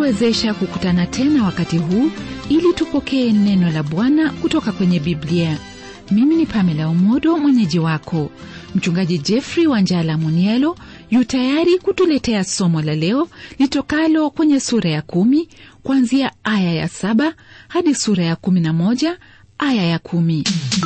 kutuwezesha kukutana tena wakati huu ili tupokee neno la bwana kutoka kwenye biblia mimi ni pamela umodo mwenyeji wako mchungaji jeffrey wanjala munielo yu tayari kutuletea somo la leo litokalo kwenye sura ya kumi kuanzia aya ya saba hadi sura ya kumi na moja aya ya kumi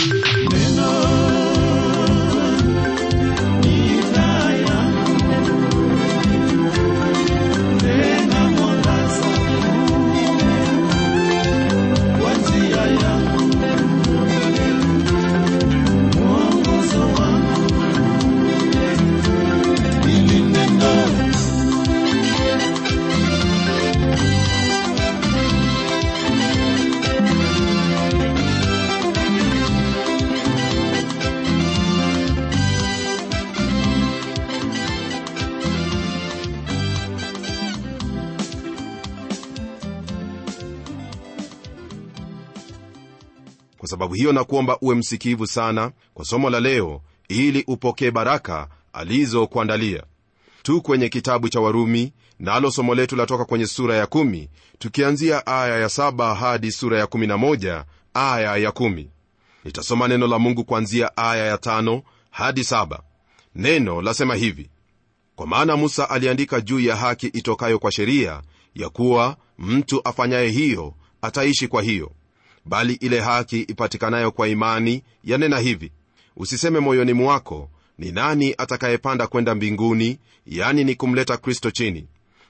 kwa sababu hiyo na kuomba uwe msikivu sana kwa somo la leo ili upokee baraka alizokuandalia tu kwenye kitabu cha warumi nalo na somo letu latoka kwenye sura ya kumi, tukianzia aya ya saba hadi sura ya kumi na moja, aya ya kumi. nitasoma neno la mungu kuanzia aya ya tano hadi saba. neno lasema hivi kwa maana musa aliandika juu ya haki itokayo kwa sheria ya kuwa mtu afanyaye hiyo ataishi kwa hiyo bali ile haki ipatikanayo kwa imani yanena hivi usiseme moyoni mwako ni nani atakayepanda kwenda mbinguni yani ni kumleta kristo chini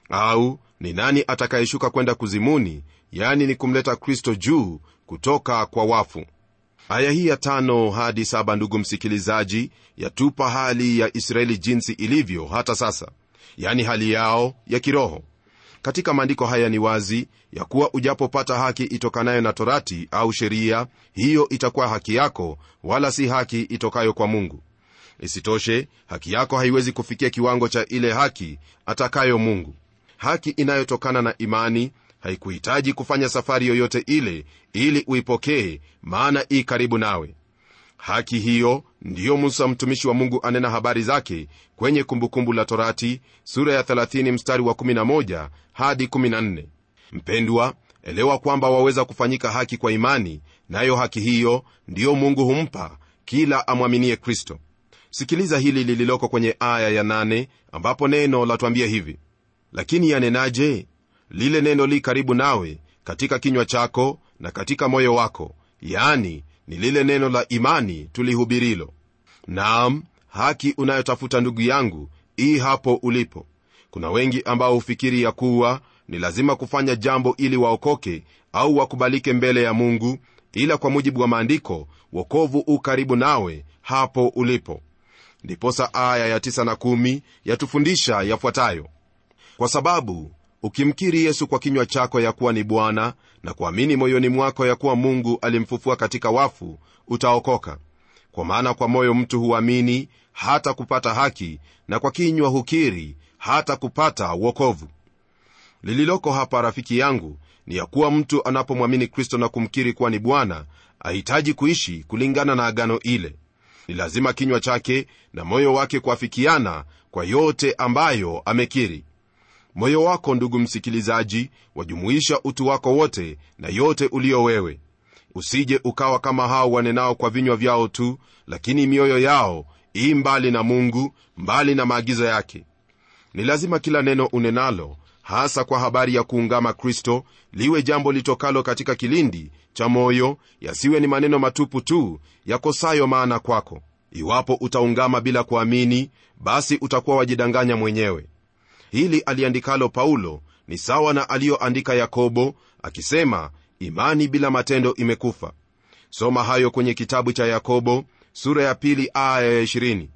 au ni nani atakayeshuka kwenda kuzimuni yani ni kumleta kristo juu kutoka kwa wafu aya hii ya tano hadi saba ndugu msikilizaji yatupa hali ya israeli jinsi ilivyo hata sasa yani hali yao ya kiroho katika maandiko haya ni wazi ya kuwa ujapopata haki itokanayo na torati au sheria hiyo itakuwa haki yako wala si haki itokayo kwa mungu isitoshe haki yako haiwezi kufikia kiwango cha ile haki atakayo mungu haki inayotokana na imani haikuhitaji kufanya safari yoyote ile ili uipokee maana ii karibu nawe haki hiyo ndiyo musa mtumishi wa mungu anena habari zake kwenye kumbukumbu la torati sura ya 30 mstari wa 11 hadi 14 mpendwa elewa kwamba waweza kufanyika haki kwa imani nayo haki hiyo ndiyo mungu humpa kila amwaminie kristo sikiliza hili lililoko kwenye aya ya 8 ambapo neno latwambia hivi lakini yanenaje lile neno li karibu nawe katika kinywa chako na katika moyo wako yani ni lile neno la imani tulihubirilo naam haki unayotafuta ndugu yangu ii hapo ulipo kuna wengi ambao hufikiri ya kuwa ni lazima kufanya jambo ili waokoke au wakubalike mbele ya mungu ila kwa mujibu wa maandiko wokovu u karibu nawe hapo ulipo ndiposa aya ya 9 na 1 yatufundisha yafuatayo kwa sababu ukimkiri yesu kwa kinywa chako ya kuwa ni bwana na kuamini moyoni mwako ya kuwa mungu alimfufua katika wafu utaokoka kwa maana kwa moyo mtu huamini hata kupata haki na kwa kinywa hukiri hata kupata wokovu lililoko hapa rafiki yangu ni ya kuwa mtu anapomwamini kristo na kumkiri kuwa ni bwana ahitaji kuishi kulingana na agano ile ni lazima kinywa chake na moyo wake kuafikiana kwa yote ambayo amekiri moyo wako ndugu msikilizaji wajumuisha utu wako wote na yote ulio wewe usije ukawa kama hao wanenao kwa vinywa vyao tu lakini mioyo yao ii mbali na mungu mbali na maagizo yake ni lazima kila neno unenalo hasa kwa habari ya kuungama kristo liwe jambo litokalo katika kilindi cha moyo yasiwe ni maneno matupu tu yakosayo maana kwako iwapo utaungama bila kuamini basi utakuwa wajidanganya mwenyewe hili aliandikalo paulo ni sawa na aliyoandika yakobo akisema imani bila matendo imekufa soma hayo kwenye kitabu cha yakobo sura ya pili aya ya 20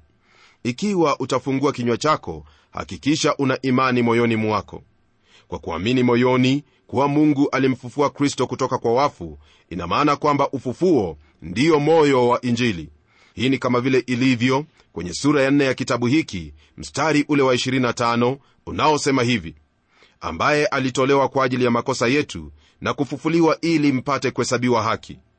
ikiwa utafungua kinywa chako hakikisha una imani moyoni mwako kwa kuamini moyoni kuwa mungu alimfufua kristo kutoka kwa wafu ina maana kwamba ufufuo ndiyo moyo wa injili hii ni kama vile ilivyo kwenye sura ya 4 ya kitabu hiki mstari ule wa 25 unaosema hivi ambaye alitolewa kwa ajili ya makosa yetu na kufufuliwa ili mpate kuhesabiwa haki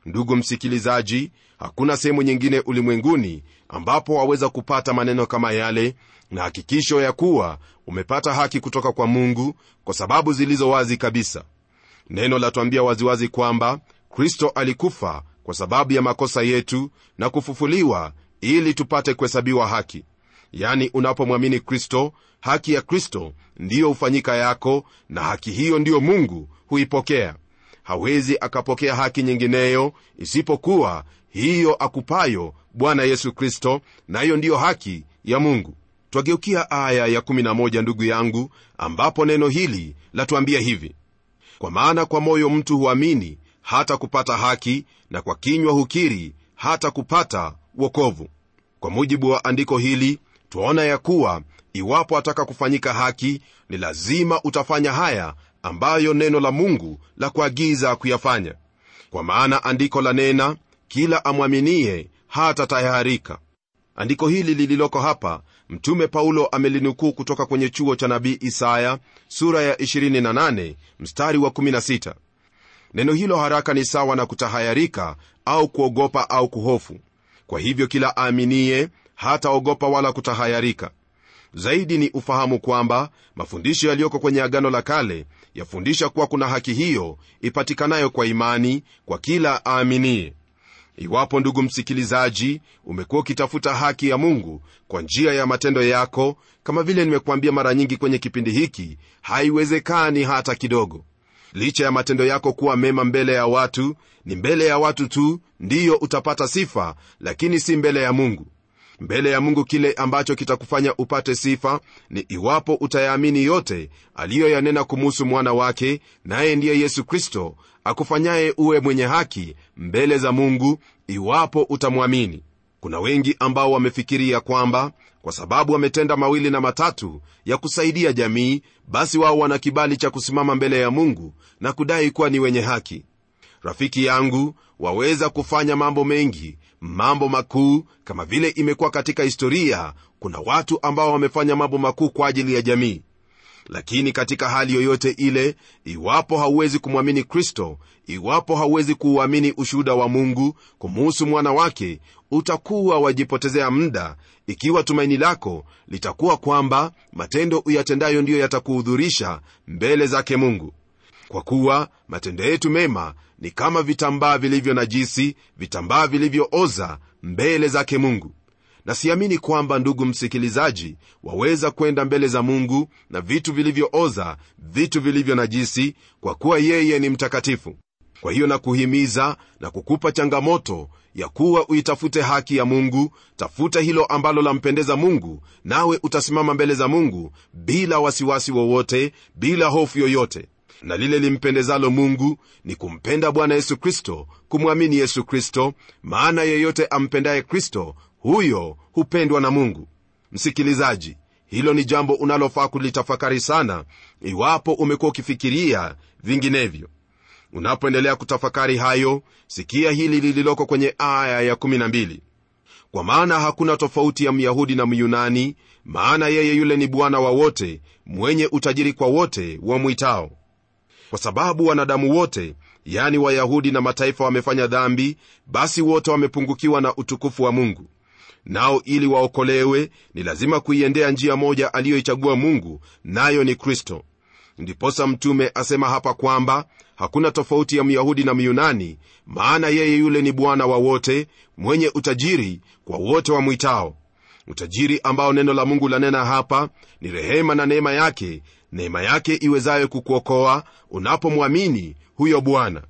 ndugu msikilizaji hakuna sehemu nyingine ulimwenguni ambapo waweza kupata maneno kama yale na hakikisho ya kuwa umepata haki kutoka kwa mungu kwa sababu zilizo wazi kabisa neno latuambia waziwazi kwamba kristo alikufa kwa sababu ya makosa yetu na kufufuliwa ili tupate kuhesabiwa haki yani unapomwamini kristo haki ya kristo ndiyo hufanyika yako na haki hiyo ndiyo mungu huipokea hawezi akapokea haki nyingineyo isipokuwa hiyo akupayo bwana yesu kristo nayo ndiyo haki ya mungu twageukia aya ya 11 ndugu yangu ambapo neno hili latuambia hivi kwa maana kwa moyo mtu huamini hata kupata haki na kwa kinywa hukiri hata kupata wokovu kwa mujibu wa andiko hili twaona ya kuwa iwapo ataka kufanyika haki ni lazima utafanya haya ambayo neno la mungu la kuagiza kuyafanya kwa maana andiko la nena kila amwaminie hata tayarika andiko hili lililoko hapa mtume paulo amelinukuu kutoka kwenye chuo cha nabii isaya sura ya 28 mstari wa 16 neno hilo haraka ni sawa na kutahayarika au kuogopa au kuhofu kwa hivyo kila aaminiye hataogopa wala kutahayarika zaidi ni ufahamu kwamba mafundisho yaliyoko kwenye agano la kale yafundisha kuwa kuna haki hiyo ipatikanayo kwa imani kwa kila aaminiye iwapo ndugu msikilizaji umekuwa ukitafuta haki ya mungu kwa njia ya matendo yako kama vile nimekuambia mara nyingi kwenye kipindi hiki haiwezekani hata kidogo licha ya matendo yako kuwa mema mbele ya watu ni mbele ya watu tu ndiyo utapata sifa lakini si mbele ya mungu mbele ya mungu kile ambacho kitakufanya upate sifa ni iwapo utayaamini yote aliyoyanena kumuhusu mwana wake naye ndiye yesu kristo akufanyaye uwe mwenye haki mbele za mungu iwapo utamwamini kuna wengi ambao wamefikiria kwamba kwa sababu wametenda mawili na matatu ya kusaidia jamii basi wao wana kibali cha kusimama mbele ya mungu na kudai kuwa ni wenye haki rafiki yangu waweza kufanya mambo mengi mambo makuu kama vile imekuwa katika historia kuna watu ambao wamefanya mambo makuu kwa ajili ya jamii lakini katika hali yoyote ile iwapo hauwezi kumwamini kristo iwapo hauwezi kuuamini ushuhuda wa mungu kumuhusu mwana wake utakuwa wajipotezea muda ikiwa tumaini lako litakuwa kwamba matendo uyatendayo ndiyo yatakuhudhurisha mbele zake mungu kwa kuwa matendo yetu mema ni kama vitambaa vilivyo najisi vitambaa vilivyooza mbele zake mungu na siamini kwamba ndugu msikilizaji waweza kwenda mbele za mungu na vitu vilivyooza vitu vilivyo najisi kwa kuwa yeye ni mtakatifu kwa hiyo nakuhimiza na kukupa changamoto ya kuwa uitafute haki ya mungu tafuta hilo ambalo lampendeza mungu nawe utasimama mbele za mungu bila wasiwasi wowote bila hofu yoyote na lile limpendezalo mungu ni kumpenda bwana yesu kristo kumwamini yesu kristo maana yeyote ampendaye kristo huyo hupendwa na mungu msikilizaji hilo ni jambo unalofaa kulitafakari sana iwapo umekuwa ukifikiria vinginevyo unapoendelea kutafakari hayo sikia hili lililoko kwenye aya ya12 kwa maana hakuna tofauti ya myahudi na myunani maana yeye yule ni bwana wa wote mwenye utajiri kwa wote wamwitao kwa sababu wanadamu wote yani wayahudi na mataifa wamefanya dhambi basi wote wamepungukiwa na utukufu wa mungu nao ili waokolewe ni lazima kuiendea njia moja aliyoichagua mungu nayo ni kristo ndiposa mtume asema hapa kwamba hakuna tofauti ya myahudi na myunani maana yeye yule ni bwana wa wote mwenye utajiri kwa wote wamwitao utajiri ambao neno la mungu lanena hapa ni rehema na neema yake neema yake iwezayo kukuokoa unapomwamini huyo bwana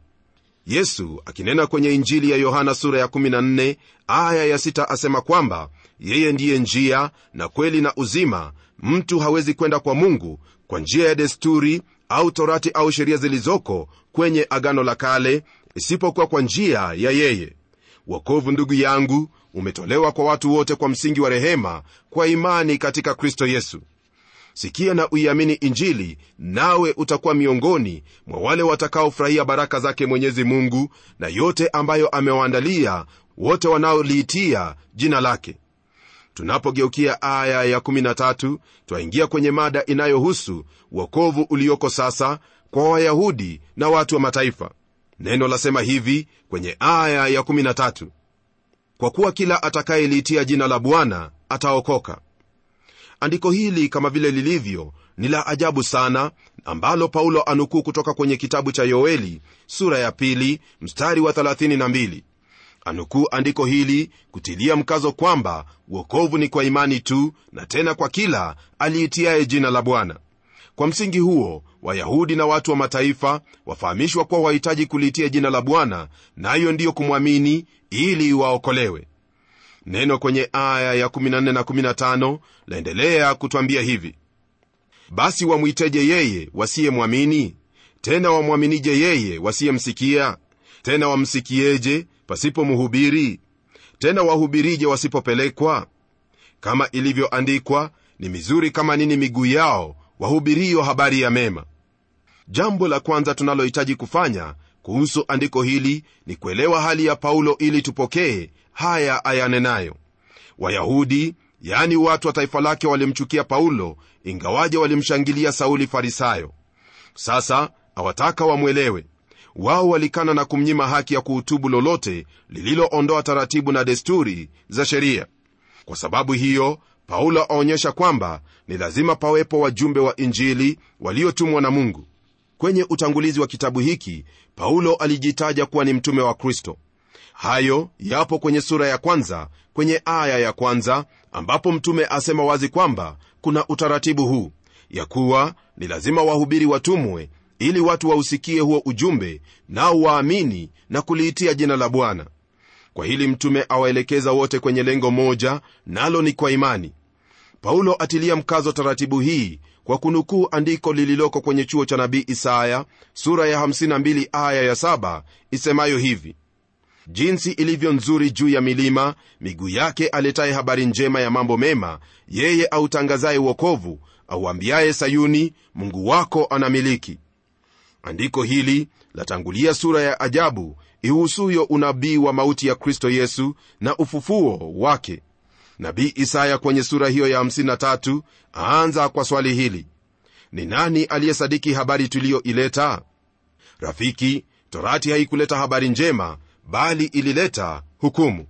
yesu akinena kwenye injili ya yohana sura ya 14 aya ya 6 asema kwamba yeye ndiye njia na kweli na uzima mtu hawezi kwenda kwa mungu kwa njia ya desturi au torati au sheria zilizoko kwenye agano la kale isipokuwa kwa njia ya yeye wokovu ndugu yangu umetolewa kwa watu wote kwa msingi wa rehema kwa imani katika kristo yesu sikia na uiamini injili nawe utakuwa miongoni mwa wale watakaofurahia baraka zake mwenyezi mungu na yote ambayo amewaandalia wote wanaoliitia jina lake tunapogeukia aya ya13 twaingia kwenye mada inayohusu wokovu ulioko sasa kwa wayahudi na watu wa mataifa neno lasema hivi kwenye aya ya 13 kwa kuwa kila atakayeliitia jina la bwana ataokoka andiko hili kama vile lilivyo ni la ajabu sana ambalo paulo anukuu kutoka kwenye kitabu cha yoeli sura ya pili mstari wa 32 anukuu andiko hili kutilia mkazo kwamba uokovu ni kwa imani tu na tena kwa kila aliitiaye jina la bwana kwa msingi huo wayahudi na watu wa mataifa wafahamishwa kuwa wahitaji kuliitia jina la bwana nayo na ndiyo kumwamini ili waokolewe neno kwenye aya ya 14 na 15 laendelea kutwambia hivi basi wamwiteje yeye wasiyemwamini tena wamwaminije yeye wasiyemsikia tena wamsikieje pasipo mhubiri tena wahubirije wasipopelekwa kama ilivyoandikwa ni mizuri kama nini miguu yao wahubirio habari ya mema jambo la kwanza tunalohitaji kufanya kuhusu andiko hili ni kuelewa hali ya paulo ili tupokee haya ayanenayo wayahudi yaani watu wa taifa lake walimchukia paulo ingawaje walimshangilia sauli farisayo sasa awataka wamwelewe wao walikana na kumnyima haki ya kuhutubu lolote lililoondoa taratibu na desturi za sheria kwa sababu hiyo paulo aonyesha kwamba ni lazima pawepo wajumbe wa injili waliotumwa na mungu kwenye utangulizi wa kitabu hiki paulo alijitaja kuwa ni mtume wa kristo hayo yapo kwenye sura ya kwanza kwenye aya ya kwanza ambapo mtume asema wazi kwamba kuna utaratibu huu ya kuwa ni lazima wahubiri watumwe ili watu wausikie huo ujumbe nao waamini na kuliitia jina la bwana kwa hili mtume awaelekeza wote kwenye lengo moja nalo ni kwa imani paulo atilia mkazo taratibu hii kwa kunukuu andiko lililoko kwenye chuo cha nabii isaya sura ya 52 aya ya 7 isemayo hivi jinsi ilivyo nzuri juu ya milima miguu yake aletaye habari njema ya mambo mema yeye autangazaye uokovu auambiaye sayuni mungu wako anamiliki andiko hili latangulia sura ya ajabu ihusuyo unabii wa mauti ya kristo yesu na ufufuo wake nabii isaya kwenye sura hiyo ya 53 aanza kwa swali hili ni nani aliyesadiki habari tuliyoileta rafiki torati haikuleta habari njema bali ilileta hukumu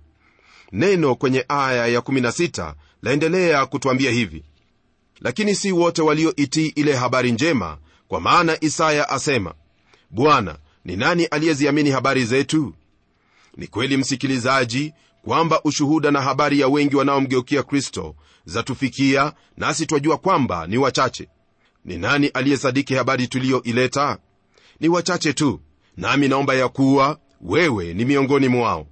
neno kwenye aya ya 16 laendelea kutwambia hivi lakini si wote walioitii ile habari njema kwa maana isaya asema bwana ni nani aliyeziamini habari zetu ni kweli msikilizaji kwamba ushuhuda na habari ya wengi wanaomgeukia kristo zatufikia nasi twajua kwamba ni wachache ni nani aliyesadiki habari tuliyoileta ni wachache tu nami naomba ya kuwa wewe ni miongoni mwao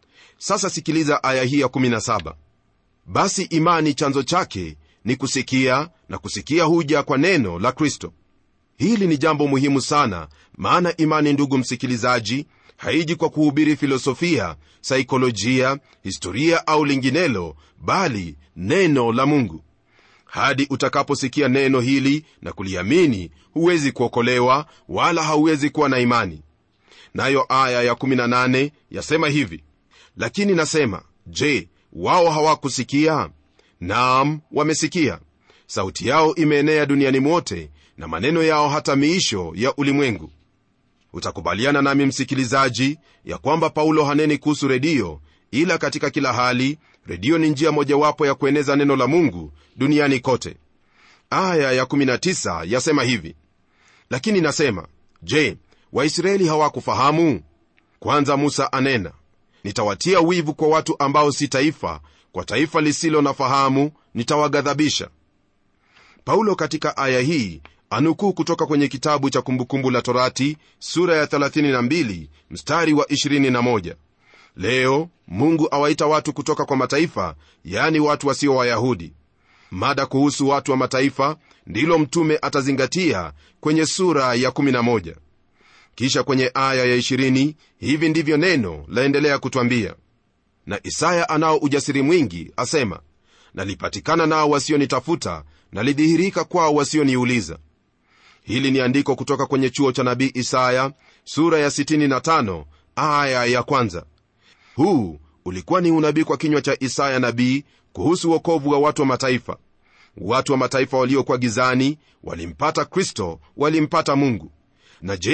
sasa sikiliza aya hii ya 17 basi imani chanzo chake ni kusikia na kusikia huja kwa neno la kristo hili ni jambo muhimu sana maana imani ndugu msikilizaji haiji kwa kuhubiri filosofia saikolojia historia au linginelo bali neno la mungu hadi utakaposikia neno hili na kuliamini huwezi kuokolewa wala hauwezi kuwa na imani nayo aya ya18 yasema hivi lakini nasema je wao hawakusikia naam wamesikia sauti yao imeenea duniani mwote na maneno yao hata miisho ya ulimwengu utakubaliana nami msikilizaji ya kwamba paulo haneni kuhusu redio ila katika kila hali redio ni njia mojawapo ya kueneza neno la mungu duniani kote aya ya19 yasema hivi lakini nasema je waisraeli hawakufahamu kwanza musa anena nitawatia wivu kwa watu ambao si taifa kwa taifa lisilo na fahamu nitawaghadhabisha paulo katika aya hii anukuu kutoka kwenye kitabu cha kumbukumbu la torati sura ya 32 mstari wa 21 leo mungu awaita watu kutoka kwa mataifa yani watu wasio wayahudi mada kuhusu watu wa mataifa ndilo mtume atazingatia kwenye sura ya 11 kisha kwenye aya ya 20 hivi ndivyo neno laendelea kutwambia na isaya anao ujasiri mwingi asema nalipatikana nao wasionitafuta nalidhihirika kwao wasioniuliza hili ni andiko kutoka kwenye chuo cha nabii isaya sura ya 65 aya ya kwanza huu ulikuwa ni unabii kwa kinywa cha isaya nabii kuhusu uokovu wa watu wa mataifa watu wa mataifa waliokuwa gizani walimpata kristo walimpata mungu na je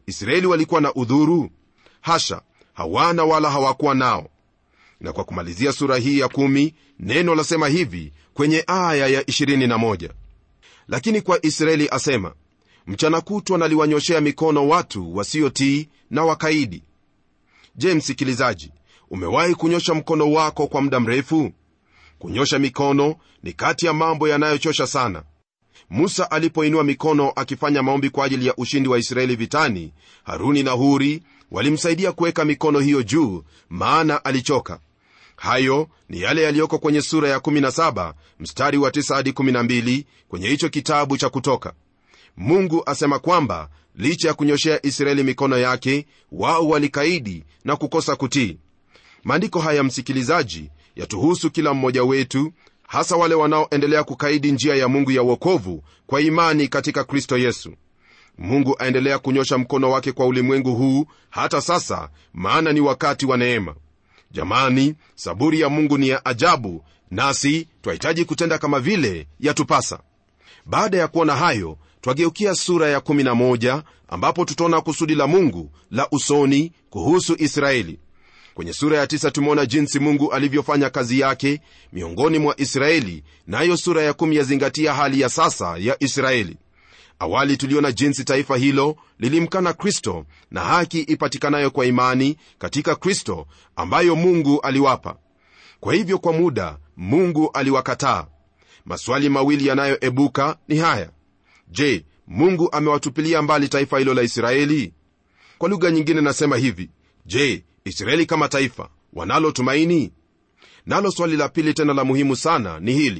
israeli walikuwa na udhuru hasha hawana wala hawakuwa nao na kwa kumalizia sura hii ya kumi neno lasema hivi kwenye aya ya 21 lakini kwa israeli asema mchana kutwa naliwanyoshea mikono watu wasiotii na wakaidi je msikilizaji umewahi kunyosha mkono wako kwa muda mrefu kunyosha mikono ni kati ya mambo yanayochosha sana musa alipoinua mikono akifanya maombi kwa ajili ya ushindi wa israeli vitani haruni na huri walimsaidia kuweka mikono hiyo juu maana alichoka hayo ni yale yaliyoko kwenye sura ya 17 mstari wa 9 hadi 12 kwenye hicho kitabu cha kutoka mungu asema kwamba licha ya kunyoshea israeli mikono yake wao walikaidi na kukosa kutii maandiko haya msikilizaji yatuhusu kila mmoja wetu hasa wale wanaoendelea kukaidi njia ya mungu ya uokovu kwa imani katika kristo yesu mungu aendelea kunyosha mkono wake kwa ulimwengu huu hata sasa maana ni wakati wa neema jamani saburi ya mungu ni ya ajabu nasi twahitaji kutenda kama vile yatupasa baada ya kuona hayo twageukia sura ya 11 ambapo tutaona kusudi la mungu la usoni kuhusu israeli kwenye sura ya tisa tumeona jinsi mungu alivyofanya kazi yake miongoni mwa israeli nayo na sura ya kumi yazingatia hali ya sasa ya israeli awali tuliona jinsi taifa hilo lilimkana kristo na haki ipatikanayo kwa imani katika kristo ambayo mungu aliwapa kwa hivyo kwa muda mungu aliwakataa maswali mawili yanayoebuka ni haya je mungu amewatupilia mbali taifa hilo la israeli kwa lugha nyingine nasema hivi je israeli kama taifa wanalo tumaini nalo swali la pili tena la muhimu sana ni hili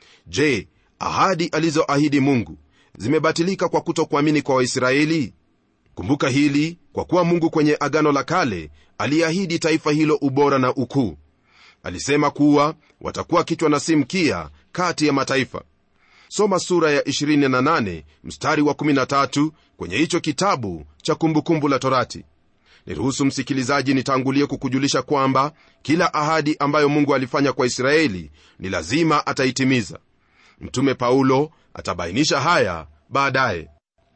je ahadi alizoahidi mungu zimebatilika kwa kutokuamini kwa waisraeli kumbuka hili kwa kuwa mungu kwenye agano la kale aliahidi taifa hilo ubora na ukuu alisema kuwa watakuwa kichwa na si mkia kati ya mataifa soma sura ya 28 mstari wa 13 kwenye hicho kitabu cha kumbukumbu la torati niruhusu msikilizaji nitangulie kukujulisha kwamba kila ahadi ambayo mungu alifanya kwa israeli ni lazima ataitimiza mtume paulo atabainisha haya baadaye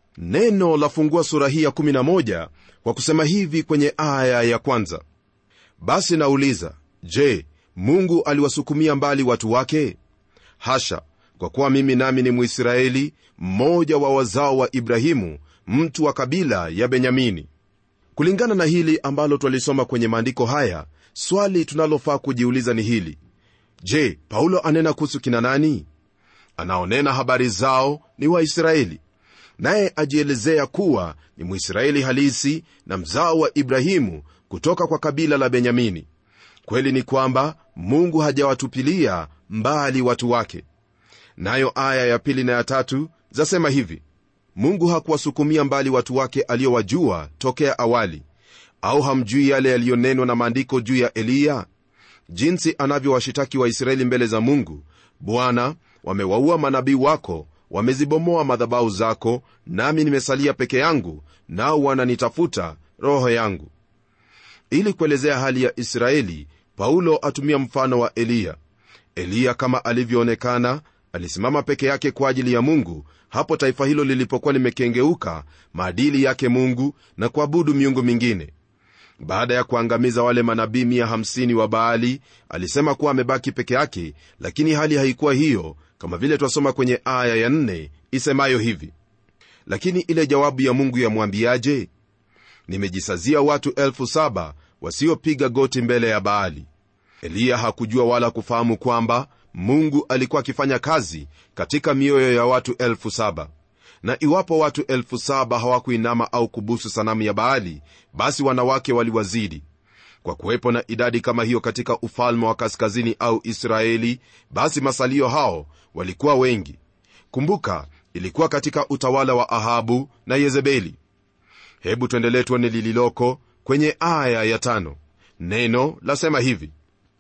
neno lafungua sura hii ya 11 kwa kusema hivi kwenye aya ya kwanza basi nauliza je mungu aliwasukumia mbali watu wake hasha kwa kuwa mimi nami ni mwisraeli mmoja wa wazao wa ibrahimu mtu wa kabila ya benyamini kulingana na hili ambalo twalisoma kwenye maandiko haya swali tunalofaa kujiuliza ni hili je paulo anena kuhusu kina nani anaonena habari zao ni waisraeli naye ajielezea kuwa ni mwisraeli halisi na mzao wa ibrahimu kutoka kwa kabila la benyamini kweli ni kwamba mungu hajawatupilia mbali watu wake nayo aya ya pili na ya tatu zasema hivi mungu hakuwasukumia mbali watu wake aliyowajua tokea awali au hamjui yale yaliyonenwa na maandiko juu ya eliya jinsi anavyowashitaki waisraeli mbele za mungu bwana wamewaua manabii wako wamezibomoa madhabahu zako nami nimesalia peke yangu nao wananitafuta roho yangu ili kuelezea hali ya israeli paulo atumia mfano wa eliya eliya kama alivyoonekana alisimama peke yake kwa ajili ya mungu hapo taifa hilo lilipokuwa limekengeuka maadili yake mungu na kuabudu miungu mingine baada ya kuangamiza wale manabii 150 wa baali alisema kuwa amebaki peke yake lakini hali haikuwa hiyo kama vile twasoma kwenye aya ya 4 isemayo hivi lakini ile jawabu ya mungu yamwambiaje nimejisazia watu elfu saba wasiopiga goti mbele ya baali eliya hakujua wala kufahamu kwamba mungu alikuwa akifanya kazi katika mioyo ya watu elfu saba na iwapo watu elfu saba hawakuinama au kubusu sanamu ya baali basi wanawake waliwazidi kwa kuwepo na idadi kama hiyo katika ufalme wa kaskazini au israeli basi masalio hao walikuwa wengi kumbuka ilikuwa katika utawala wa ahabu na yezebeli hebu tuendelee tuone lililoko kwenye aya ya tano neno lasema hivi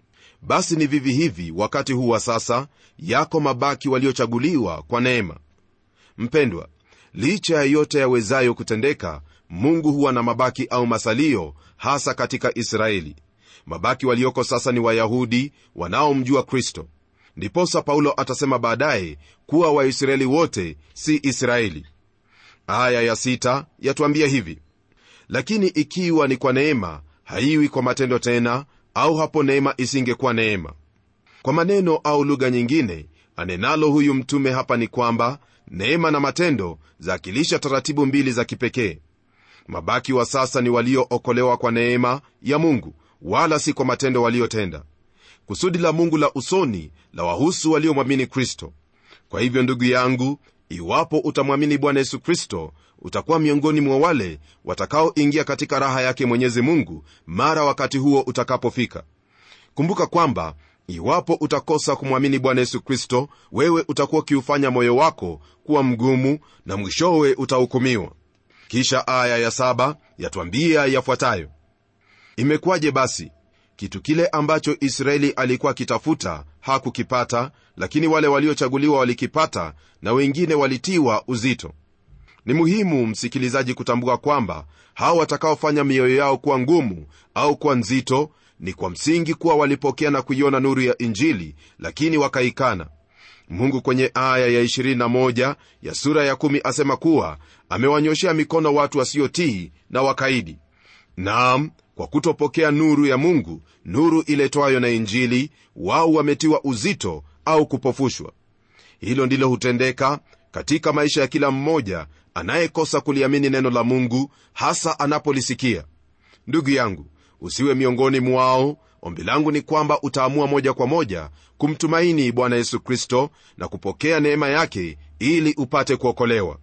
basi ni vivi hivi wakati huu wa sasa yako mabaki waliochaguliwa kwa neema mpendwa licha ya yote yawezayo kutendeka mungu huwa na mabaki au masalio hasa katika israeli mabaki walioko sasa ni wayahudi wanaomjua kristo ndiposa paulo atasema baadaye kuwa waisraeli wote si israeli aya ya sita yatuambia hivi lakini ikiwa ni kwa neema haiwi kwa matendo tena au hapo neema isingekuwa neema kwa maneno au lugha nyingine anenalo huyu mtume hapa ni kwamba neema na matendo zaakilisha taratibu mbili za kipekee mabaki wa sasa ni waliookolewa kwa neema ya mungu wala si kwa matendo waliotenda kusudi la mungu la usoni la wahusu waliomwamini kristo kwa hivyo ndugu yangu iwapo utamwamini bwana yesu kristo utakuwa miongoni mwa wale watakaoingia katika raha yake mwenyezi mungu mara wakati huo utakapofika kumbuka kwamba iwapo utakosa kumwamini bwana yesu kristo wewe utakuwa ukiufanya moyo wako kuwa mgumu na mwishowe utahukumiwa kisha aya ya saba yatwambia yafuatayo imekuwaje basi kitu kile ambacho israeli alikuwa akitafuta hakukipata lakini wale waliochaguliwa walikipata na wengine walitiwa uzito ni muhimu msikilizaji kutambua kwamba hao watakaofanya mioyo yao kuwa ngumu au kuwa nzito ni kwa msingi kuwa walipokea na kuiona nuru ya injili lakini wakaikana mungu kwenye aya ya 21 ya sura ya 1 asema kuwa amewanyoshea mikono watu wasiotii na wakaidi naam kwa kutopokea nuru ya mungu nuru iletwayo na injili wao wametiwa uzito au kupofushwa hilo ndilo hutendeka katika maisha ya kila mmoja anayekosa kuliamini neno la mungu hasa anapolisikia ndugu yangu usiwe miongoni mwao ombi langu ni kwamba utaamua moja kwa moja kumtumaini bwana yesu kristo na kupokea neema yake ili upate kuokolewa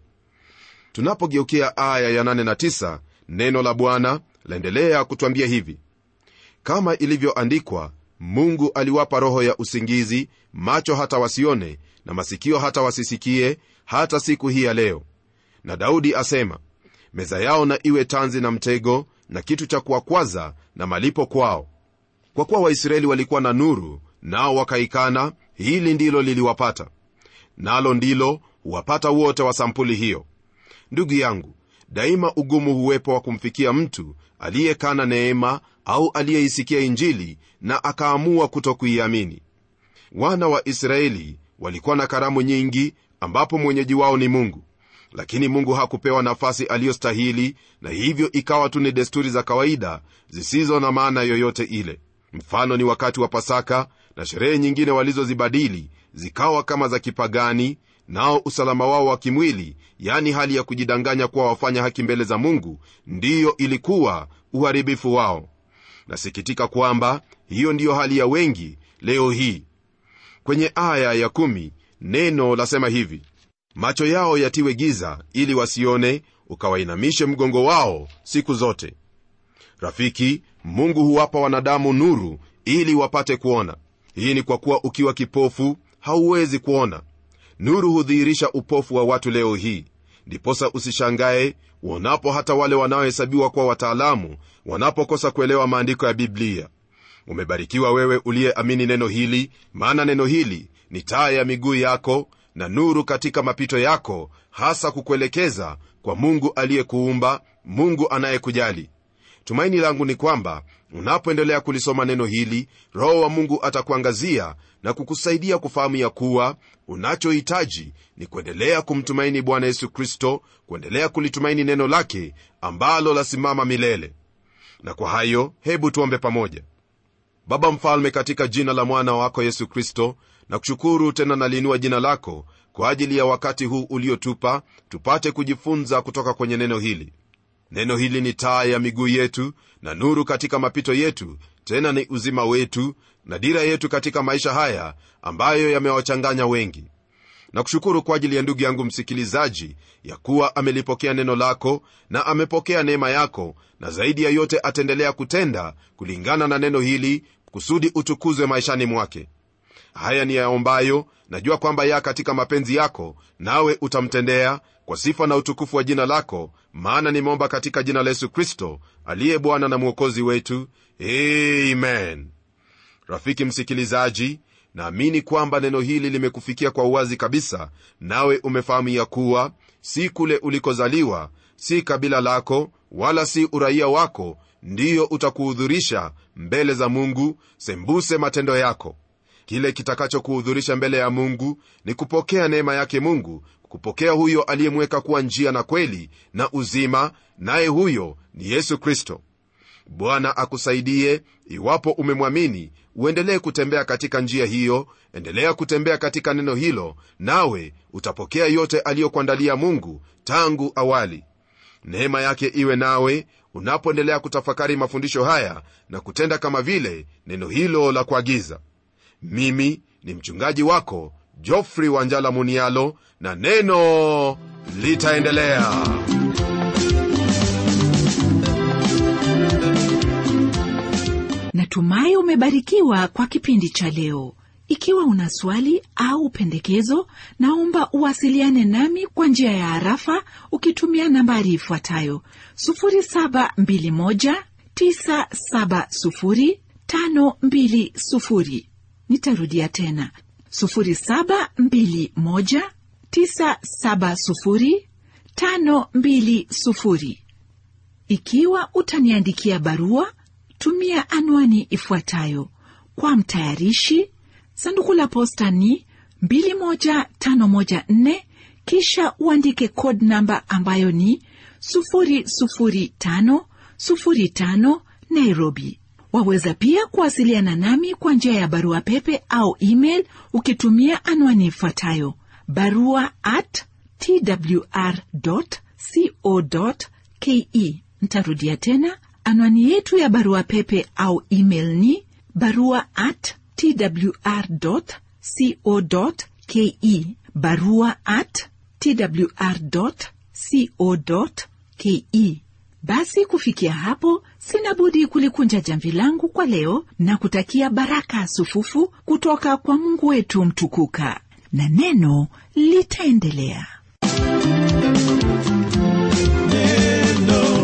tunapogeukia aya ya 8 na 9 neno la bwana laendelea kutwambia hivi kama ilivyoandikwa mungu aliwapa roho ya usingizi macho hata wasione na masikio hata wasisikie hata siku hii ya leo na daudi asema meza yao na iwe tanzi na mtego na kitu cha kuwakwaza na malipo kwao kwa kuwa waisraeli walikuwa na nuru nao wakaikana hili ndilo liliwapata nalo ndilo huwapata wote wa sampuli hiyo ndugu yangu daima ugumu huwepo wa kumfikia mtu aliyekana neema au aliyeisikia injili na akaamua kutokuiamini wana wa israeli walikuwa na karamu nyingi ambapo mwenyeji wao ni mungu lakini mungu hakupewa nafasi aliyostahili na hivyo ikawa tu ni desturi za kawaida zisizo na maana yoyote ile mfano ni wakati wa pasaka na sherehe nyingine walizozibadili zikawa kama za kipagani nao usalama wao wa kimwili yani hali ya kujidanganya kuwa wafanya haki mbele za mungu ndiyo ilikuwa uharibifu wao nasikitika kwamba hiyo ndiyo hali ya wengi leo hii kwenye aya ya kumi, neno lasema hivi macho yao yatiwe giza ili wasione ukawainamishe mgongo wao siku zote rafiki mungu huwapa wanadamu nuru ili wapate kuona hii ni kwa kuwa ukiwa kipofu hauwezi kuona nuru hudhihirisha upofu wa watu leo hii ndiposa usishangae uonapo hata wale wanaohesabiwa kuwa wataalamu wanapokosa kuelewa maandiko ya biblia umebarikiwa wewe uliyeamini neno hili maana neno hili ni taa ya miguu yako na nuru katika mapito yako hasa kukuelekeza kwa mungu aliyekuumba mungu anayekujali tumaini langu ni kwamba unapoendelea kulisoma neno hili roho wa mungu atakuangazia na kukusaidia kufahamu ya kuwa unachohitaji ni kuendelea kumtumaini bwana yesu kristo kuendelea kulitumaini neno lake ambalo lasimama milele na kwa hayo hebu tuombe pamoja baba mfalme katika jina la mwana wako yesu kristo na kushukuru tena naliinua jina lako kwa ajili ya wakati huu uliotupa tupate kujifunza kutoka kwenye neno hili neno hili ni taa ya miguu yetu na nuru katika mapito yetu tena ni uzima wetu na dira yetu katika maisha haya ambayo yamewachanganya wengi na kushukuru kwa ajili ya ndugu yangu msikilizaji ya kuwa amelipokea neno lako na amepokea neema yako na zaidi ya yote ataendelea kutenda kulingana na neno hili kusudi utukuzwe maishani mwake haya ni yaombayo najua kwamba ya katika mapenzi yako nawe utamtendea kwa sifa na utukufu wa jina lako maana nimeomba katika jina la yesu kristo aliye bwana na mwokozi wetu amen rafiki msikilizaji naamini kwamba neno hili limekufikia kwa uwazi kabisa nawe umefahamu ya kuwa si kule ulikozaliwa si kabila lako wala si uraia wako ndiyo utakuhudhurisha mbele za mungu sembuse matendo yako kile kitakachokuhudhurisha mbele ya mungu ni kupokea neema yake mungu kupokea huyo aliyemweka kuwa njia na kweli na uzima naye huyo ni yesu kristo bwana akusaidie iwapo umemwamini uendelee kutembea katika njia hiyo endelea kutembea katika neno hilo nawe utapokea yote aliyokuandalia mungu tangu awali neema yake iwe nawe unapoendelea kutafakari mafundisho haya na kutenda kama vile neno hilo la kuagiza mimi ni mchungaji wako jofri wanjala munialo na neno litaendelea natumai umebarikiwa kwa kipindi cha leo ikiwa una swali au pendekezo naomba uwasiliane nami kwa njia ya harafa ukitumia nambari ifuatayo 721970520 nitarudia tena 721970520 ikiwa utaniandikia barua tumia anwani ifuatayo kwa mtayarishi sanduku la posta ni 21514 kisha uandike code namba ambayo ni 00505 nairobi waweza pia kuwasiliana nami kwa njia ya barua pepe au email ukitumia anwani ifuatayo barua at twr co ke ntarudia tena anwani yetu ya barua pepe au email ni barua at twr co ke barua at twr co ke basi kufikia hapo sina budi kulikunja jamvi langu kwa leo na kutakia baraka sufufu kutoka kwa mungu wetu mtukuka na neno litaendelea neno